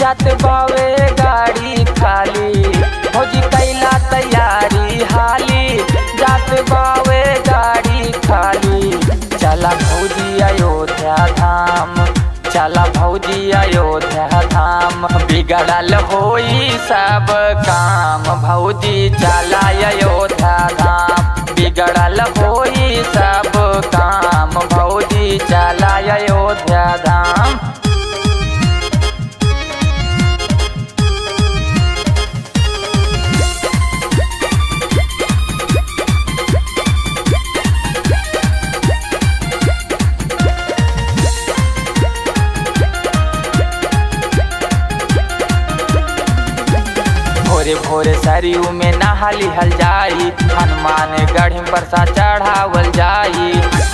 जात बावे गाड़ी खाली भौजी कैला तैयारी हाली जात बावे गाड़ी खाली चला भौजी अयोध्या धाम चला भौजी अयोध्या धाम बिगड़ल होई सब काम भौजी चला अयोध्या धाम बिगड़ल होई सब काम भौजी चला अयोध्या धाम भोरे भोरे सरयू में नहाली हल जाई हनुमान गढ़ पर सा चढ़ावल जाई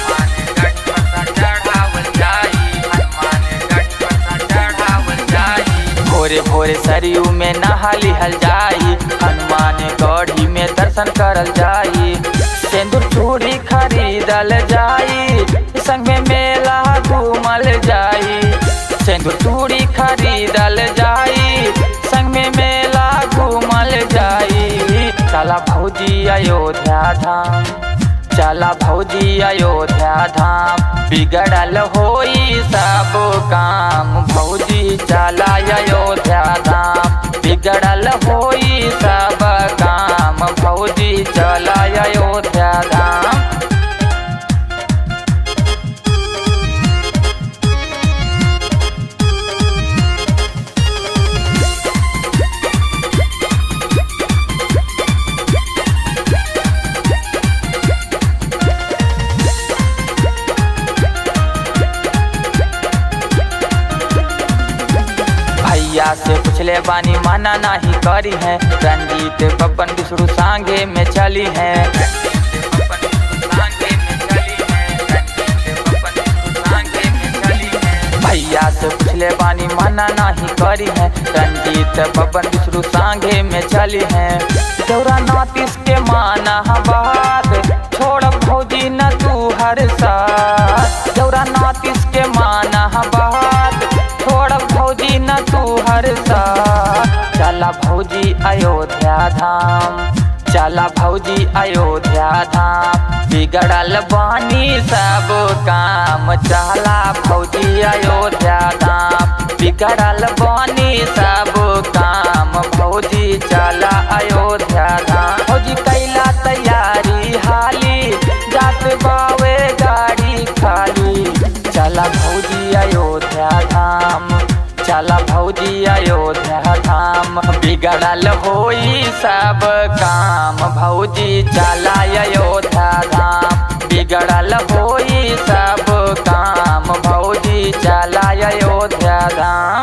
भोरे भोरे सरयू में नहाली हल जाई हनुमान गढ़ी में दर्शन करल जाई सिंदूर चूड़ी खरीदल जाई संग में मेला घूमल जाई सिंदूर चूड़ी खरीदल जाई संग में मेला घूमल जाई चला भौजी अयोध्या धाम चला भौजी अयोध्या धाम बिगड़ल होई सब काम भौजी चला अयोध्या धाम बिगड़ल होई सब काम भौजी चला अयोध्या धाम भैया से पूछले बानी माना नहीं करी है रंजीत बबन बिसरू सांगे में चली है भैया से पूछले बानी माना नहीं करी है रंजीत बबन बिसरू सांगे में चली है दौरा नातिस के माना बात छोड़ भौजी न तू हर साथ दौरा नातिस के माना बात छोड़ भौजी न तू हर साथ चला भौजी अयोध्या धाम चला भौजी अयोध्या धाम बिगड़ल बानी सब काम चला भौजी अयोध्या धाम बिगड़ल बानी सब काम भौजी चला अयोध्या धाम भौजी कैला तैयारी हाली जात बावे गाड़ी खाली चला भौजी अयोध्या धाम चला भौजी अयोध्या धाम बिगड़ल होई सब काम भौजी चला अयोध्या धाम बिगड़ल होई सब काम भौजी चला अयोध्या धाम